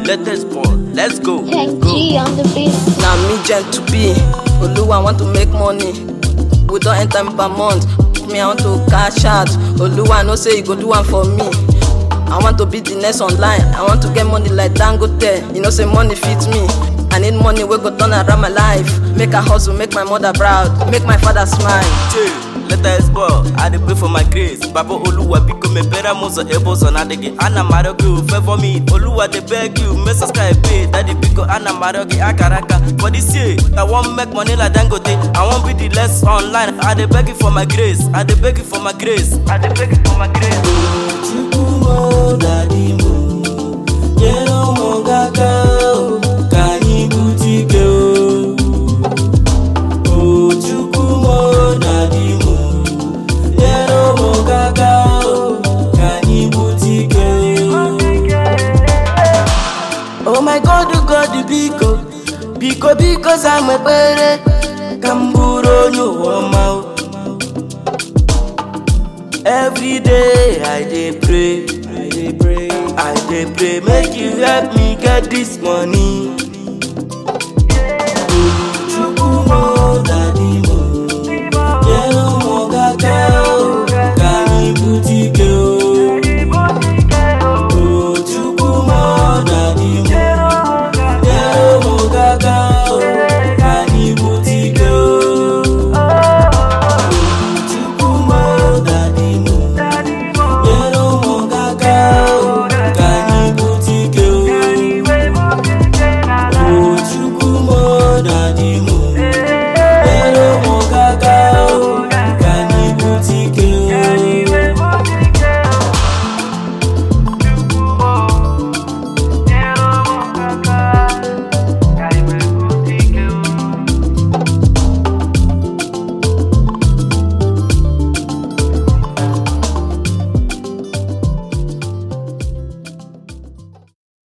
latest ball. Let's go. Tech G on the beat. na me gent to be oluwa want to make money we don enter me per month me i want to cash out oluwa know say you go do am for me i want to be the next online i want to get money like dangote you know say money fit me i need money wey go turn around my life make i hustle make my mother proud make my father smile. Chill, latest ball. I dey pray for my grace. Baba Oluwa biko me better muso ebo so na dege. Ana marogi favor me. Oluwa dey beg you, me subscribe pay. Daddy biko ana marogi akaraka. For this year, I want make money like Dangote. I want be the less online. I dey beg you for my grace. I dey beg you for my grace. I dey beg you for my grace. Chukwumo daddy mo, nyere ụmụ gị aka o, ka anyị bute ike o. O Chukwumo daddy mo, nyere ụmụ gị aka o, ka anyị bute ike o. Oh my God, oh God, biko, biko, biko, za m ekpere ka m bụrụ onye ụwa ọma. o. Every day I dey pray, I dey pray, I dey pray, make you help me get this money.